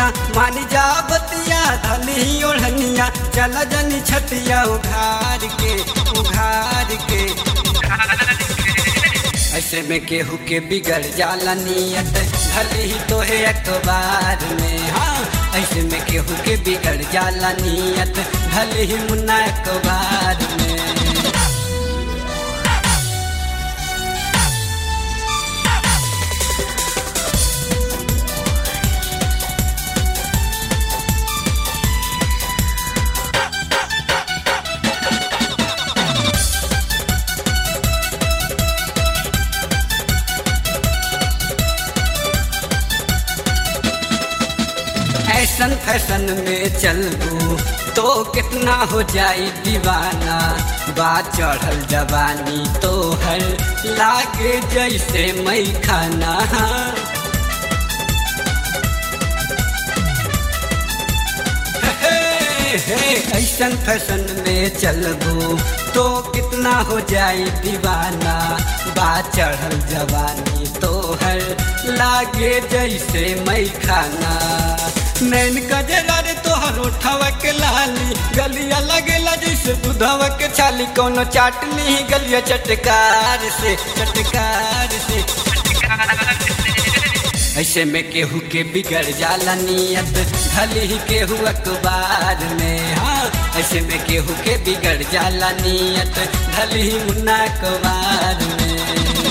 रहनिया मानी जा बतिया धली ओढ़निया चल जनी छतिया उघार के उघार के ऐसे में केहू के बिगड़ जाला नियत भले ही तो है अखबार में हाँ ऐसे में केहू के बिगड़ जाला नियत भले ही मुन्ना अखबार में फैशन फैशन में चलबू तो कितना हो जाई दीवाना बात चढ़ल जवानी तो हर लागे जैसे मई खाना ऐसन फैशन में चलबू तो कितना हो जाई दीवाना बात चढ़ल जवानी तो हर लागे जैसे मई खाना नैन कजरा रे तोहर उठावा के लाली गलिया लगेला जैसे दूधवा के छाली कोनो चाटनी गलिया चटकार से चटकार से ऐसे में केहू के बिगड़ जाला नियत भले ही केहू अखबार में हाँ ऐसे में केहू के बिगड़ जाला नियत भले ही मुन्ना अखबार में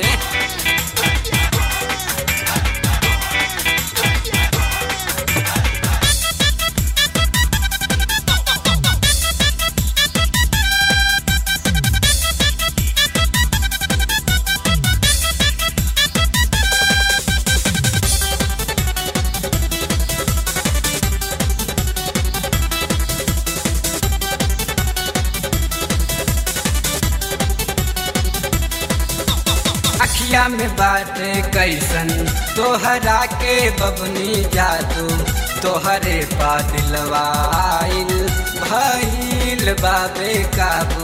अखिया में बात कैसन तोहरा के बबनी जादू तोहरे पादिलवाइल भइल बाबे काबू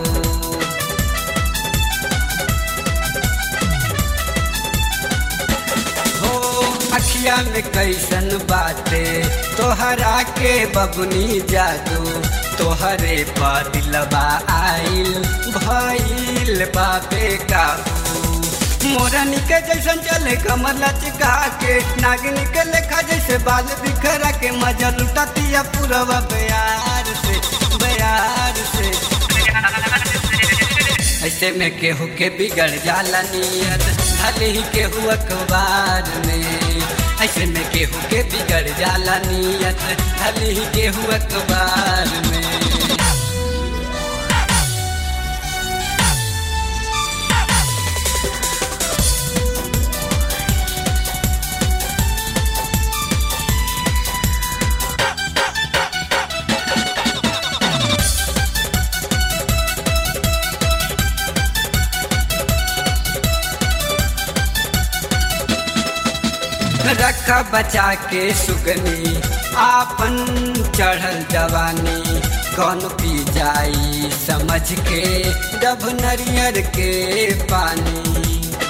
हो अखिया में कैसन बाते तोहरा के बबनी जादू तोहरे पादिलवा आइल भइल बाबे काबू मोरनी के जैसन चले कमर लचका के नागिनी के लेखा जैसे बाल बिखरा के मजा लुटातिया पूरा बयार से बयार से ऐसे में केहू के बिगड़ जाला नियत भले ही केहू अखबार में ऐसे में केहू के बिगड़ जाला नियत भले ही केहू अखबार में रखा बचा के सुगनी आपन चढ़ल जवानी कौन पी जाई समझ के डब नरियर के पानी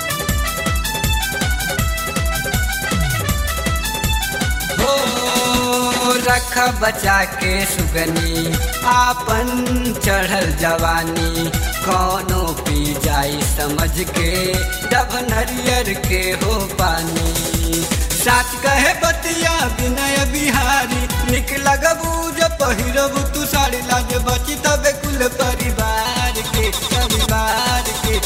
हो रखा बचा के सुगनी आपन चढ़ल जवानी कौनो पी जाई समझ के डब नरियर के हो पानी साच कहे बतिया विनय बिहारी निक लगबू जब पहिरबू तू साड़ी लाज बची तबे कुल परिवार के परिवार के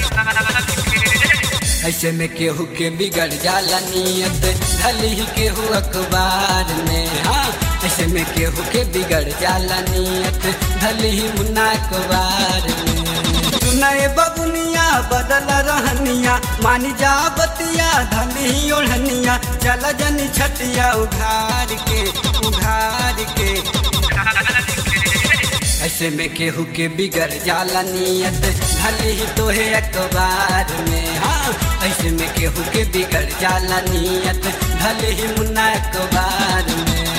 ऐसे में केहू के बिगड़ जाला नियत भले ही केहू अखबार में हाँ ऐसे में केहू के बिगड़ जाला नियत भले ही मुन्ना अखबार में सुनाए बबुनिया बदल रहनिया मानी जा बतिया धली ओढ़निया चल जनी छतिया उघार के उघार के ऐसे में केहू के बिगड़ जाला नियत भले ही तो है अखबार में हाँ ऐसे में केहू के बिगड़ जाला नियत भले ही मुन्ना अखबार में